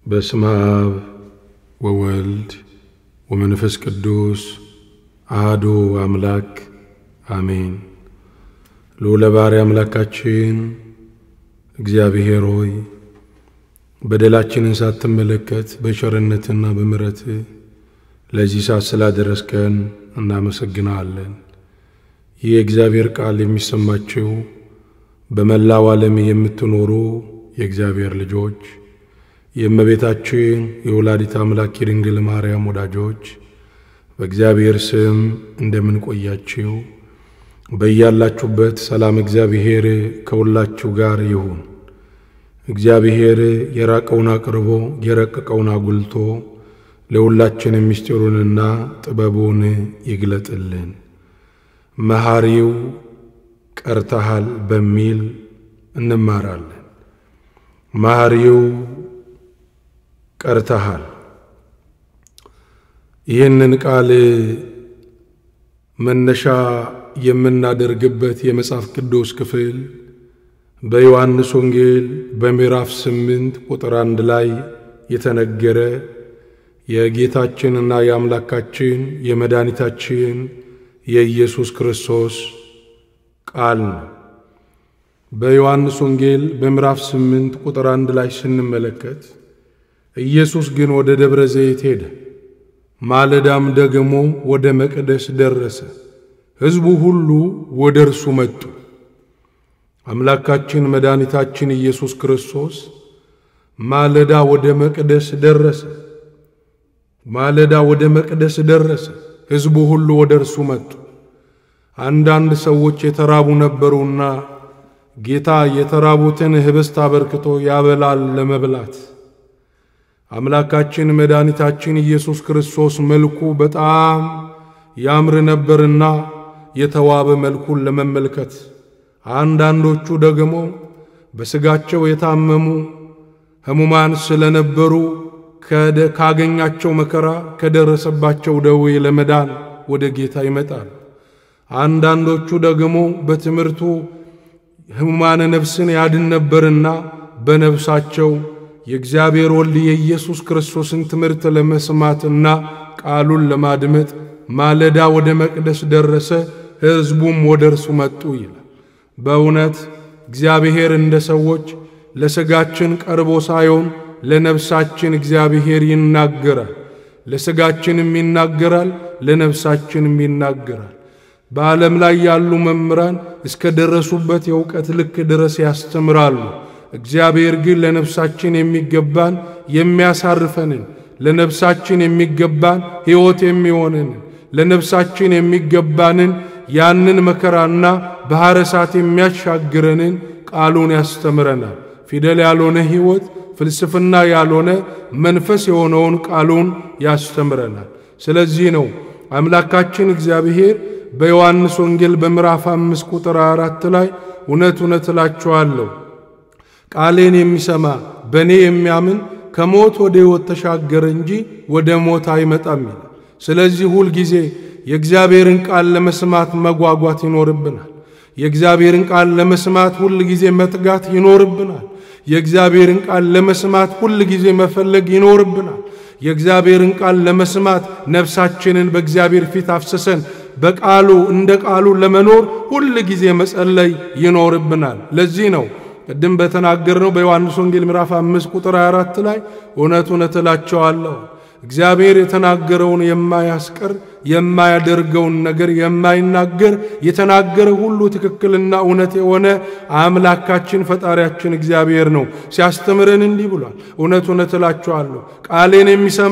በስመ አብ ወወልድ ወመንፈስ ቅዱስ አህዱ አምላክ አሜን። ልዑለ ባሕርይ አምላካችን እግዚአብሔር ሆይ በደላችንን ሳትመለከት በቸርነትና በምሕረት ለዚህ ሰዓት ስላደረስከን እናመሰግናለን። ይህ የእግዚአብሔር ቃል የሚሰማችው በመላው ዓለም የምትኖሩ የእግዚአብሔር ልጆች የእመቤታችን የወላዲት አምላክ የድንግል ማርያም ወዳጆች በእግዚአብሔር ስም እንደምንቆያችው በያላችሁበት ሰላም እግዚአብሔር ከሁላችሁ ጋር ይሁን። እግዚአብሔር የራቀውን አቅርቦ የረቀቀውን አጉልቶ ለሁላችን ምስጢሩንና ጥበቡን ይግለጥልን። መሐሪው ቀርተሃል በሚል እንማራለን። መሐሪው ቀርተሃል። ይህንን ቃል መነሻ የምናደርግበት የመጽሐፍ ቅዱስ ክፍል በዮሐንስ ወንጌል በምዕራፍ ስምንት ቁጥር አንድ ላይ የተነገረ የጌታችንና የአምላካችን የመድኃኒታችን የኢየሱስ ክርስቶስ ቃል ነው። በዮሐንስ ወንጌል በምዕራፍ ስምንት ቁጥር አንድ ላይ ስንመለከት ኢየሱስ ግን ወደ ደብረ ዘይት ሄደ፣ ማለዳም ደግሞ ወደ መቅደስ ደረሰ። ሕዝቡ ሁሉ ወደ እርሱ መጡ። አምላካችን መድኃኒታችን ኢየሱስ ክርስቶስ ማለዳ ወደ መቅደስ ደረሰ። ማለዳ ወደ መቅደስ ደረሰ። ሕዝቡ ሁሉ ወደ እርሱ መጡ። አንዳንድ ሰዎች የተራቡ ነበሩና ጌታ የተራቡትን ኅብስት አበርክቶ ያበላል ለመብላት። አምላካችን መድኃኒታችን ኢየሱስ ክርስቶስ መልኩ በጣም ያምር ነበርና የተዋበ መልኩን ለመመልከት አንዳንዶቹ ደግሞ በሥጋቸው የታመሙ ሕሙማን ስለነበሩ ካገኛቸው መከራ ከደረሰባቸው ደዌ ለመዳን ወደ ጌታ ይመጣል። አንዳንዶቹ ደግሞ በትምህርቱ ሕሙማነ ነፍስን ያድን ነበርና በነፍሳቸው የእግዚአብሔር ወልድ የኢየሱስ ክርስቶስን ትምህርት ለመስማትና ቃሉን ለማድመጥ ማለዳ ወደ መቅደስ ደረሰ። ሕዝቡም ወደ እርሱ መጡ ይላል። በእውነት እግዚአብሔር እንደ ሰዎች ለሥጋችን ቀርቦ ሳይሆን ለነፍሳችን እግዚአብሔር ይናገራል። ለሥጋችንም ይናገራል፣ ለነፍሳችንም ይናገራል። በዓለም ላይ ያሉ መምህራን እስከ ደረሱበት የእውቀት ልክ ድረስ ያስተምራሉ። እግዚአብሔር ግን ለነፍሳችን የሚገባን የሚያሳርፈንን፣ ለነፍሳችን የሚገባን ሕይወት የሚሆነንን፣ ለነፍሳችን የሚገባንን ያንን መከራና ባሕረ እሳት የሚያሻግረንን ቃሉን ያስተምረናል። ፊደል ያልሆነ ሕይወት ፍልስፍና ያልሆነ መንፈስ የሆነውን ቃሉን ያስተምረናል። ስለዚህ ነው አምላካችን እግዚአብሔር በዮሐንስ ወንጌል በምዕራፍ አምስት ቁጥር አራት ላይ እውነት እውነት እላችኋለሁ ቃሌን የሚሰማ በእኔ የሚያምን ከሞት ወደ ሕይወት ተሻገረ እንጂ ወደ ሞት አይመጣም ይላል። ስለዚህ ሁል ጊዜ የእግዚአብሔርን ቃል ለመስማት መጓጓት ይኖርብናል። የእግዚአብሔርን ቃል ለመስማት ሁል ጊዜ መትጋት ይኖርብናል። የእግዚአብሔርን ቃል ለመስማት ሁል ጊዜ መፈለግ ይኖርብናል። የእግዚአብሔርን ቃል ለመስማት ነፍሳችንን በእግዚአብሔር ፊት አፍስሰን በቃሉ እንደ ቃሉ ለመኖር ሁል ጊዜ መጸለይ ይኖርብናል። ለዚህ ነው ቅድም በተናገርነው በዮሐንስ ወንጌል ምዕራፍ አምስት ቁጥር 24 ላይ እውነት እውነት እላቸዋለሁ እግዚአብሔር የተናገረውን የማያስቀር የማያደርገውን ነገር የማይናገር የተናገረ ሁሉ ትክክልና እውነት የሆነ አምላካችን ፈጣሪያችን እግዚአብሔር ነው። ሲያስተምረን እንዲህ ብሏል፣ እውነት እውነት እላችኋለሁ ቃሌን የሚሰማ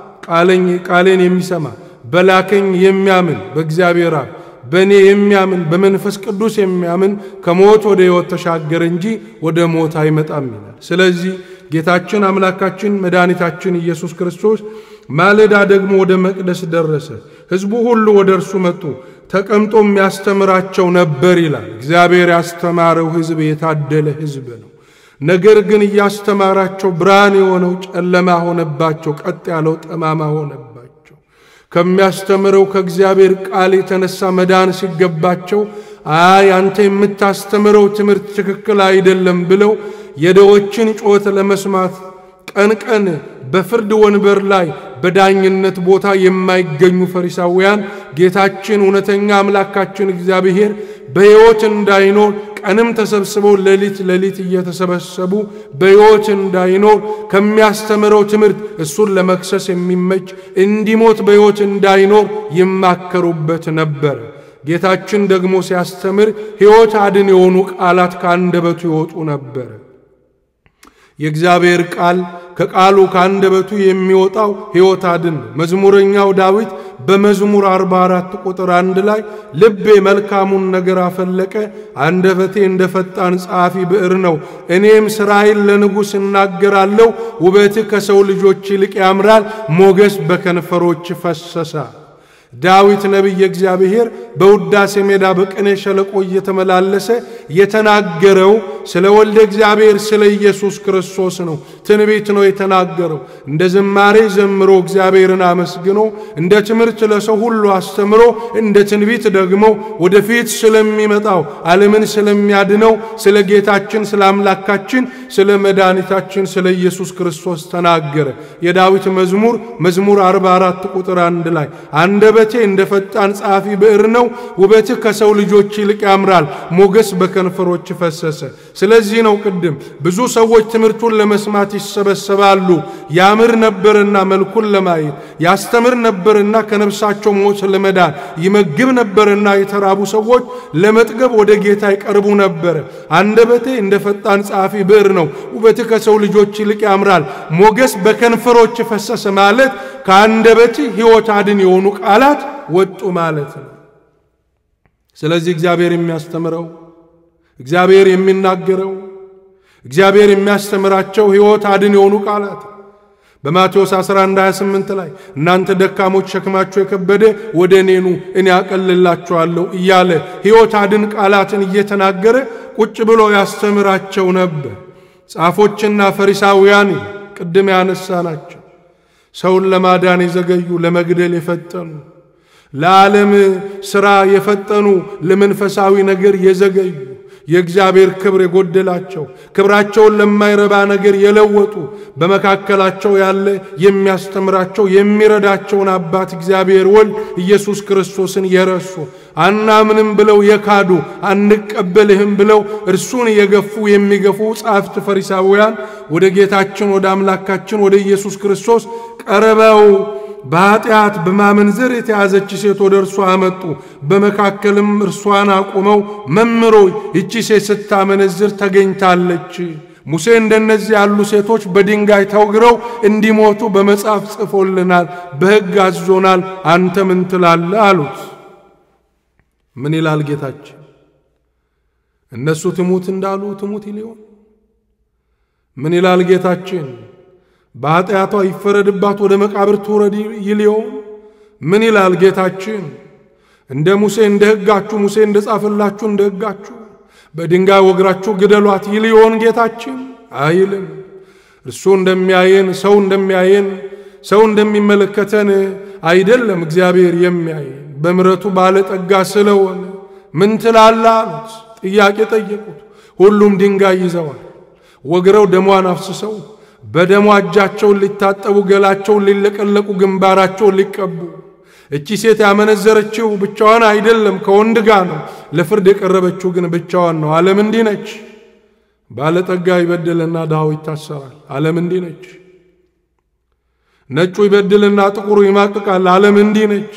ቃሌን የሚሰማ በላከኝ የሚያምን በእግዚአብሔር አብ በእኔ የሚያምን በመንፈስ ቅዱስ የሚያምን ከሞት ወደ ሕይወት ተሻገረ እንጂ ወደ ሞት አይመጣም ይላል። ስለዚህ ጌታችን አምላካችን መድኃኒታችን ኢየሱስ ክርስቶስ ማለዳ ደግሞ ወደ መቅደስ ደረሰ። ሕዝቡ ሁሉ ወደ እርሱ መጡ፣ ተቀምጦ የሚያስተምራቸው ነበር ይላል። እግዚአብሔር ያስተማረው ሕዝብ የታደለ ሕዝብ ነው። ነገር ግን እያስተማራቸው ብርሃን የሆነው ጨለማ ሆነባቸው፣ ቀጥ ያለው ጠማማ ሆነባቸው። ከሚያስተምረው ከእግዚአብሔር ቃል የተነሳ መዳን ሲገባቸው አይ አንተ የምታስተምረው ትምህርት ትክክል አይደለም ብለው የደዎችን ጩኸት ለመስማት ቀን ቀን በፍርድ ወንበር ላይ በዳኝነት ቦታ የማይገኙ ፈሪሳውያን ጌታችን እውነተኛ አምላካችን እግዚአብሔር በሕይወት እንዳይኖር ቀንም ተሰብስበው ሌሊት ሌሊት እየተሰበሰቡ በሕይወት እንዳይኖር ከሚያስተምረው ትምህርት እሱን ለመክሰስ የሚመች እንዲሞት በሕይወት እንዳይኖር ይማከሩበት ነበር። ጌታችን ደግሞ ሲያስተምር ሕይወት አድን የሆኑ ቃላት ከአንደበቱ ይወጡ ነበር። የእግዚአብሔር ቃል ከቃሉ ከአንደበቱ የሚወጣው ሕይወት አድን ነው። መዝሙረኛው ዳዊት በመዝሙር 44 ቁጥር አንድ ላይ ልቤ መልካሙን ነገር አፈለቀ፣ አንደበቴ እንደ ፈጣን ጸሐፊ ብዕር ነው። እኔም ሥራዬን ለንጉሥ እናገራለሁ። ውበትህ ከሰው ልጆች ይልቅ ያምራል፣ ሞገስ በከንፈሮች ፈሰሳ። ዳዊት ነቢየ እግዚአብሔር በውዳሴ ሜዳ በቅኔ ሸለቆ እየተመላለሰ የተናገረው ስለ ወልደ እግዚአብሔር ስለ ኢየሱስ ክርስቶስ ነው። ትንቢት ነው የተናገረው። እንደ ዝማሬ ዘምሮ እግዚአብሔርን አመስግኖ እንደ ትምህርት ለሰው ሁሉ አስተምሮ እንደ ትንቢት ደግሞ ወደፊት ስለሚመጣው ዓለምን ስለሚያድነው ስለ ጌታችን ስለ አምላካችን ስለ መድኃኒታችን ስለ ኢየሱስ ክርስቶስ ተናገረ። የዳዊት መዝሙር መዝሙር 44 ቁጥር አንድ ላይ አንደበቴ እንደ ፈጣን ጸሐፊ ብዕር ነው፣ ውበትህ ከሰው ልጆች ይልቅ ያምራል፣ ሞገስ በከንፈሮች ፈሰሰ። ስለዚህ ነው ቅድም ብዙ ሰዎች ትምህርቱን ለመስማት ይሰበሰባሉ። ያምር ነበርና መልኩን ለማየት ያስተምር ነበርና ከነፍሳቸው ሞት ለመዳን ይመግብ ነበርና የተራቡ ሰዎች ለመጥገብ ወደ ጌታ ይቀርቡ ነበረ። አንደበቴ እንደ ፈጣን ጸሐፊ ብዕር ነው፣ ውበትህ ከሰው ልጆች ይልቅ ያምራል፣ ሞገስ በከንፈሮች ፈሰሰ ማለት ከአንደበት ሕይወት አድን የሆኑ ቃላት ወጡ ማለት ነው። ስለዚህ እግዚአብሔር የሚያስተምረው እግዚአብሔር የሚናገረው እግዚአብሔር የሚያስተምራቸው ሕይወት አድን የሆኑ ቃላት በማቴዎስ 11 28 ላይ እናንተ ደካሞች ሸክማችሁ የከበደ ወደ እኔኑ እኔ አቀልላችኋለሁ እያለ ሕይወት አድን ቃላትን እየተናገረ ቁጭ ብሎ ያስተምራቸው ነበር። ጻፎችና ፈሪሳውያን ቅድም ያነሳ ናቸው። ሰውን ለማዳን የዘገዩ ለመግደል የፈጠኑ ለዓለም ሥራ የፈጠኑ ለመንፈሳዊ ነገር የዘገዩ የእግዚአብሔር ክብር የጎደላቸው ክብራቸውን ለማይረባ ነገር የለወጡ በመካከላቸው ያለ የሚያስተምራቸው የሚረዳቸውን አባት እግዚአብሔር ወልድ ኢየሱስ ክርስቶስን የረሱ አናምንም ብለው የካዱ አንቀበልህም ብለው እርሱን የገፉ የሚገፉ ጻፍት ፈሪሳውያን ወደ ጌታችን ወደ አምላካችን ወደ ኢየሱስ ክርስቶስ ቀርበው በኃጢአት በማመንዘር የተያዘች ሴት ወደ እርሷ አመጡ። በመካከልም እርሷን አቁመው መምሮ ይቺ ሴት ስታመነዝር ተገኝታለች። ሙሴ እንደነዚህ ያሉ ሴቶች በድንጋይ ተወግረው እንዲሞቱ በመጽሐፍ ጽፎልናል፣ በሕግ አዞናል። አንተ ምን ትላለህ? አሉት። ምን ይላል ጌታችን? እነሱ ትሙት እንዳሉ ትሙት ይሊሆን? ምን ይላል ጌታችን? በኃጢአቷ ይፈረድባት ወደ መቃብር ትውረድ ይልየውን? ምን ይላል ጌታችን? እንደ ሙሴ እንደ ሕጋችሁ ሙሴ እንደ ጻፈላችሁ እንደ ሕጋችሁ በድንጋይ ወግራችሁ ግደሏት ይልየውን ጌታችን? አይልም። እርሱ እንደሚያየን ሰው እንደሚያየን ሰው እንደሚመለከተን አይደለም እግዚአብሔር የሚያየን በምሕረቱ ባለጠጋ ስለሆነ ምን ትላለህ አሉት። ጥያቄ ጠየቁት። ሁሉም ድንጋይ ይዘዋል። ወግረው ደሟን አፍስሰው በደሟ እጃቸውን ሊታጠቡ ገላቸውን ሊለቀለቁ ግንባራቸውን ሊቀቡ። እቺ ሴት ያመነዘረችው ብቻዋን አይደለም፣ ከወንድ ጋር ነው። ለፍርድ የቀረበችው ግን ብቻዋን ነው። ዓለም እንዲህ ነች። ባለጠጋ ይበድልና ድሃው ይታሰራል። ዓለም እንዲህ ነች። ነጩ ይበድልና ጥቁሩ ይማቅቃል። ዓለም እንዲህ ነች።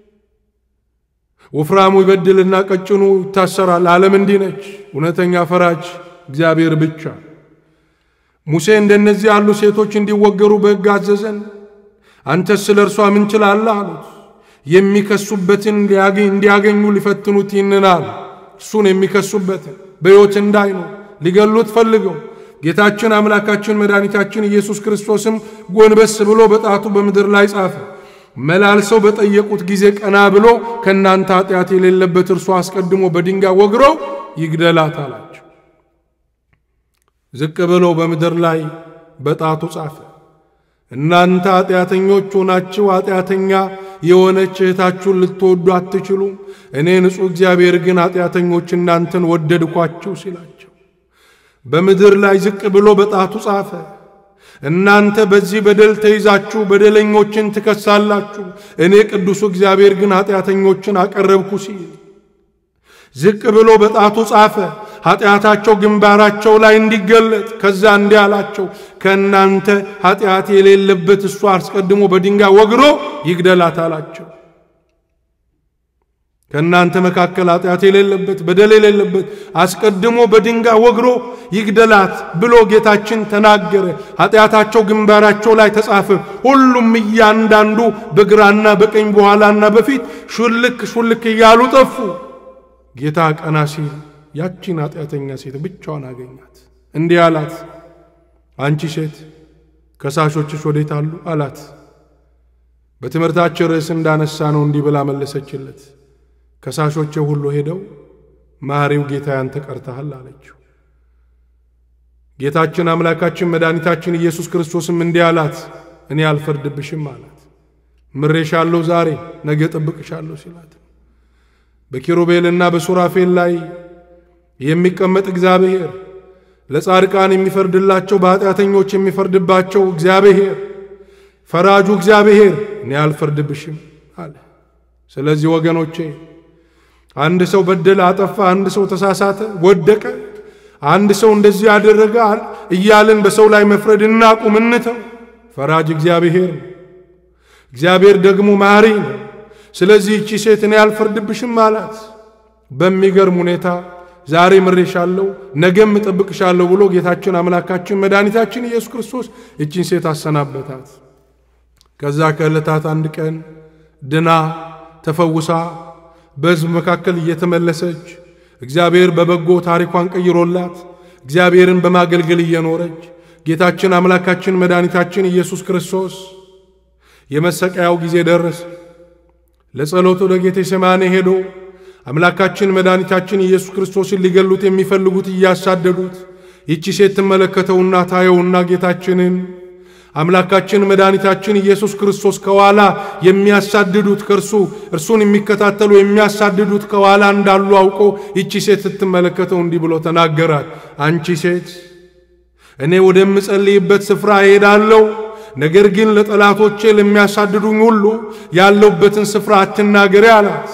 ወፍራሙ ይበድልና ቀጭኑ ይታሰራል። ዓለም እንዲህ ነች። እውነተኛ ፈራጅ እግዚአብሔር ብቻ። ሙሴ እንደነዚህ ያሉ ሴቶች እንዲወገሩ በሕግ አዘዘን። አንተስ ስለ እርሷ ምን ችላለህ? አሉት። የሚከሱበትን እንዲያገኙ ሊፈትኑት ይንናል። እሱን የሚከሱበትን በሕይወት እንዳይኖር ሊገሉት ፈልገው ጌታችን አምላካችን መድኃኒታችን ኢየሱስ ክርስቶስም ጎንበስ ብሎ በጣቱ በምድር ላይ ጻፈ። መላልሰው በጠየቁት ጊዜ ቀና ብሎ ከእናንተ ኃጢአት የሌለበት እርሱ አስቀድሞ በድንጋይ ወግረው ይግደላት አላቸው። ዝቅ ብሎ በምድር ላይ በጣቱ ጻፈ። እናንተ ኃጢአተኞች ሆናችሁ ኃጢአተኛ የሆነች እህታችሁን ልትወዱ አትችሉም፣ እኔ ንጹሕ እግዚአብሔር ግን ኃጢአተኞች እናንተን ወደድኳችሁ ሲላቸው በምድር ላይ ዝቅ ብሎ በጣቱ ጻፈ። እናንተ በዚህ በደል ተይዛችሁ በደለኞችን ትከሳላችሁ፣ እኔ ቅዱሱ እግዚአብሔር ግን ኃጢአተኞችን አቀረብኩ ሲል ዝቅ ብሎ በጣቱ ጻፈ። ኃጢአታቸው ግንባራቸው ላይ እንዲገለጥ ከዛ እንዲህ አላቸው፣ ከእናንተ ኃጢአት የሌለበት እሱ አስቀድሞ በድንጋይ ወግሮ ይግደላት አላቸው። ከእናንተ መካከል ኃጢአት የሌለበት በደል የሌለበት አስቀድሞ በድንጋይ ወግሮ ይግደላት ብሎ ጌታችን ተናገረ። ኃጢአታቸው ግንባራቸው ላይ ተጻፈ። ሁሉም እያንዳንዱ በግራና በቀኝ በኋላና በፊት ሹልክ ሹልክ እያሉ ጠፉ። ጌታ ቀና ሲል ያቺን ኃጢአተኛ ሴት ብቻዋን አገኛት። እንዲህ አላት፣ አንቺ ሴት ከሳሾችሽ ወዴት አሉ አላት። በትምህርታችን ርዕስ እንዳነሳ ነው እንዲህ ብላ መለሰችለት፣ ከሳሾቼ ሁሉ ሄደው መሐሪው ጌታ ያንተ ቀርተሃል አለችው። ጌታችን አምላካችን መድኃኒታችን ኢየሱስ ክርስቶስም እንዲህ አላት፣ እኔ አልፈርድብሽም አላት። ምሬሻለሁ ዛሬ ነገ ጠብቅሻለሁ ሲላት በኪሩቤልና በሱራፌል ላይ የሚቀመጥ እግዚአብሔር ለጻድቃን የሚፈርድላቸው በኃጢአተኞች የሚፈርድባቸው እግዚአብሔር ፈራጁ እግዚአብሔር እኔ አልፈርድብሽም አለ። ስለዚህ ወገኖቼ አንድ ሰው በደለ፣ አጠፋ፣ አንድ ሰው ተሳሳተ፣ ወደቀ፣ አንድ ሰው እንደዚህ ያደረገ እያልን በሰው ላይ መፍረድ እናቁም፣ እንተው። ፈራጅ እግዚአብሔር ነው። እግዚአብሔር ደግሞ መሐሪ ነው። ስለዚህ እቺ ሴት እኔ አልፈርድብሽም አላት። በሚገርም ሁኔታ ዛሬ ምሬሻለሁ፣ ነገም እጠብቅሻለሁ ብሎ ጌታችን አምላካችን መድኃኒታችን ኢየሱስ ክርስቶስ እቺን ሴት አሰናበታት። ከዛ ከዕለታት አንድ ቀን ድና ተፈውሳ በሕዝብ መካከል እየተመለሰች እግዚአብሔር በበጎ ታሪኳን ቀይሮላት እግዚአብሔርን በማገልገል እየኖረች ጌታችን አምላካችን መድኃኒታችን ኢየሱስ ክርስቶስ የመሰቀያው ጊዜ ደረሰ። ለጸሎት ወደ ጌቴሴማኒ ሄዶ አምላካችን መድኃኒታችን ኢየሱስ ክርስቶስን ሊገሉት የሚፈልጉት እያሳደዱት ይቺ ሴት ትመለከተውና ታየውና ጌታችንን አምላካችን መድኃኒታችን ኢየሱስ ክርስቶስ ከኋላ የሚያሳድዱት ከእርሱ እርሱን የሚከታተሉ የሚያሳድዱት ከኋላ እንዳሉ አውቆ ይቺ ሴት ስትመለከተው እንዲህ ብሎ ተናገራት። አንቺ ሴት እኔ ወደምጸልይበት ስፍራ እሄዳለሁ ነገር ግን ለጠላቶቼ ለሚያሳድዱኝ ሁሉ ያለውበትን ስፍራ አትናገሪ አላት።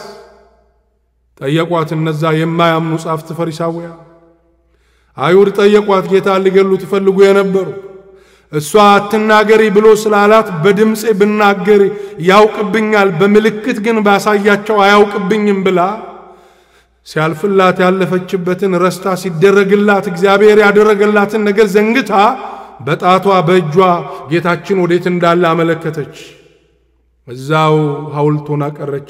ጠየቋት። እነዛ የማያምኑ ጻፍት ፈሪሳውያን አይሁድ ጠየቋት። ጌታ ሊገሉት ይፈልጉ የነበሩ እሷ አትናገሪ ብሎ ስላላት በድምፄ ብናገር ያውቅብኛል፣ በምልክት ግን ባሳያቸው አያውቅብኝም ብላ ሲያልፍላት ያለፈችበትን ረስታ ሲደረግላት እግዚአብሔር ያደረገላትን ነገር ዘንግታ በጣቷ በእጇ ጌታችን ወዴት እንዳለ አመለከተች። እዛው ሐውልት ሆና ቀረች።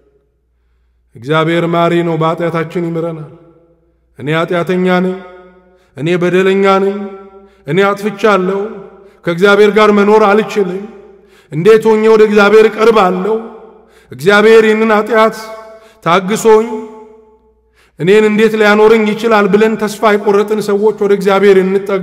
እግዚአብሔር ማሪ ነው፣ በኃጢአታችን ይምረናል። እኔ ኃጢአተኛ ነኝ፣ እኔ በደለኛ ነኝ፣ እኔ አጥፍቻለሁ፣ ከእግዚአብሔር ጋር መኖር አልችልም። እንዴት ሆኜ ወደ እግዚአብሔር እቀርባለሁ? እግዚአብሔር ይህንን ኃጢአት ታግሶኝ እኔን እንዴት ሊያኖረኝ ይችላል ብለን ተስፋ የቆረጥን ሰዎች ወደ እግዚአብሔር እንጠጋ።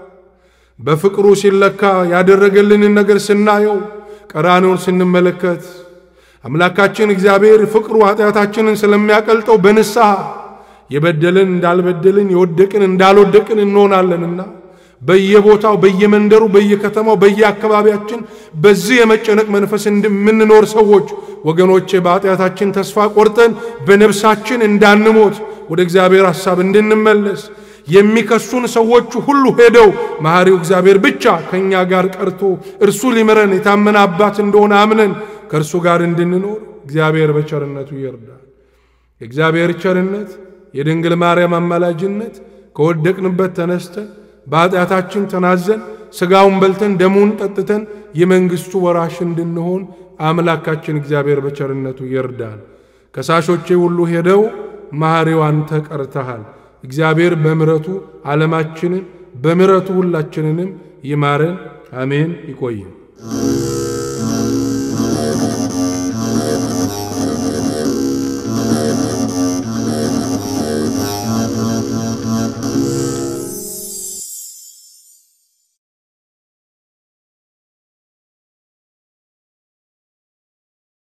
በፍቅሩ ሲለካ ያደረገልንን ነገር ስናየው ቀራንዮን ስንመለከት አምላካችን እግዚአብሔር ፍቅሩ ኃጢአታችንን ስለሚያቀልጠው በንስሐ የበደልን እንዳልበደልን የወደቅን እንዳልወደቅን እንሆናለንና በየቦታው በየመንደሩ በየከተማው በየአካባቢያችን በዚህ የመጨነቅ መንፈስ እንደምንኖር ሰዎች ወገኖቼ በኃጢአታችን ተስፋ ቆርጠን በነፍሳችን እንዳንሞት ወደ እግዚአብሔር ሐሳብ እንድንመለስ የሚከሱን ሰዎች ሁሉ ሄደው መሐሪው እግዚአብሔር ብቻ ከእኛ ጋር ቀርቶ እርሱ ሊምረን የታመነ አባት እንደሆነ አምነን ከእርሱ ጋር እንድንኖር እግዚአብሔር በቸርነቱ ይርዳል። የእግዚአብሔር ቸርነት፣ የድንግል ማርያም አማላጅነት ከወደቅንበት ተነስተን በኃጢአታችን ተናዘን ሥጋውን በልተን ደሙን ጠጥተን የመንግሥቱ ወራሽ እንድንሆን አምላካችን እግዚአብሔር በቸርነቱ ይርዳል። ከሳሾቼ ሁሉ ሄደው መሐሪው አንተ ቀርተሃል። እግዚአብሔር በምሕረቱ ዓለማችንን በምሕረቱ ሁላችንንም ይማረን። አሜን። ይቆይም